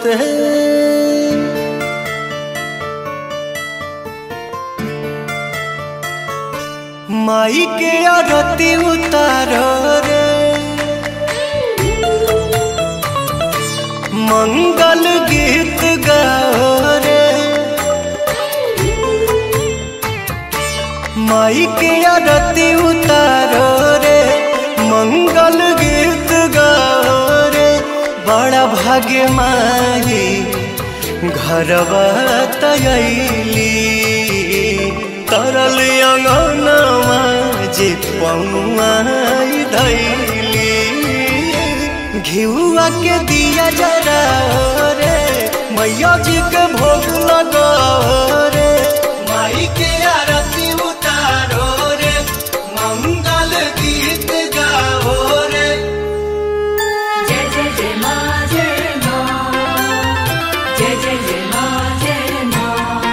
नमस्ते माई के आरती उतारो रे मंगल गीत गाओ रे माई के आरती उतारो रे मंगल गीत गाओ रे बड़ा भाग्य माई घरवा तयली तरल अंगनवा जे पौआई धैली घिउआ के दिया जरा रे मैया जी के भोग लगा रे माई के आरती उतारो रे मंगल गीत गाओ रे जय जय जय मा जय मा जय जय जय मा जय मा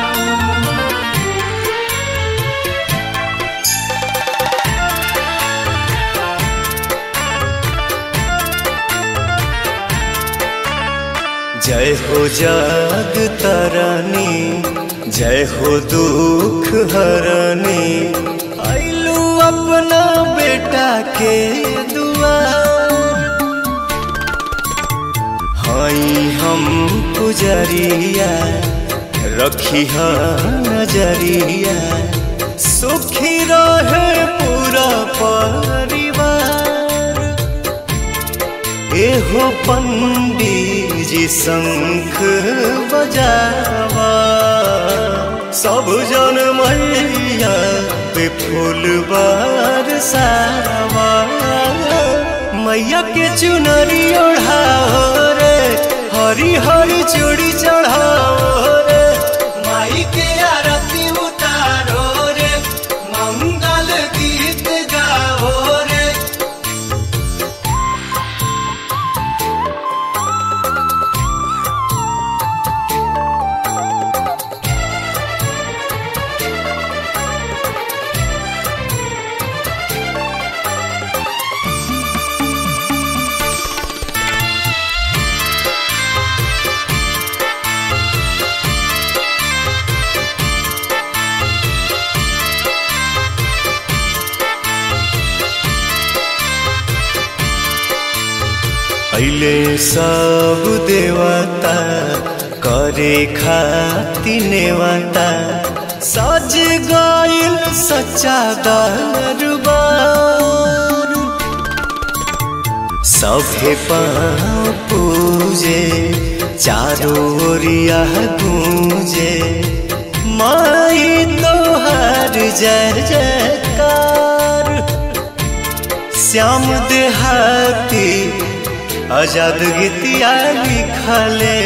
जय हो जग तरनी जय हो दुख हरनी आइलू अपना बेटा के दुआर हई हम पुजरिया रखी नजरिया सुखी रहे पूरा परिवार एहो पंडित जी शंख बजावा सब जन मैया पे फूल बरसावा मैया के चुनरी ओढ़ाओ रे हरी हरी चूड़ी चढ़ाओ रे माई के आरती उतारो रे मंगल गीत गाओ रे अइले सब देवता करे खाति नेवता सज गइल सच्चा दरबार सभे पाँव पूजे चारों ओरिया गूंजे माई तोहार जय जयकार श्याम देहाती आजाद गीतिया लिखले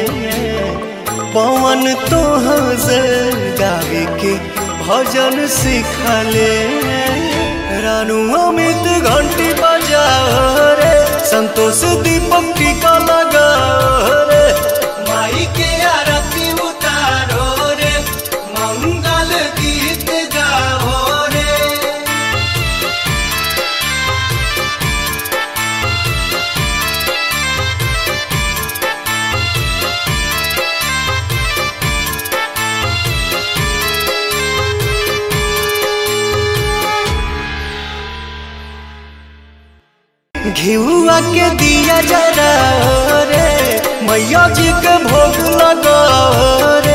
पवन तोहर गावे के भजन सिखले रानू अमित घंटी बजाओ रे संतोष दीपक टीका लगाओ रे माई के आरती उतारो रे मंगल गीत गाओ रे घिउआ के दिया जरा रे मैया जी के भोग लगा रे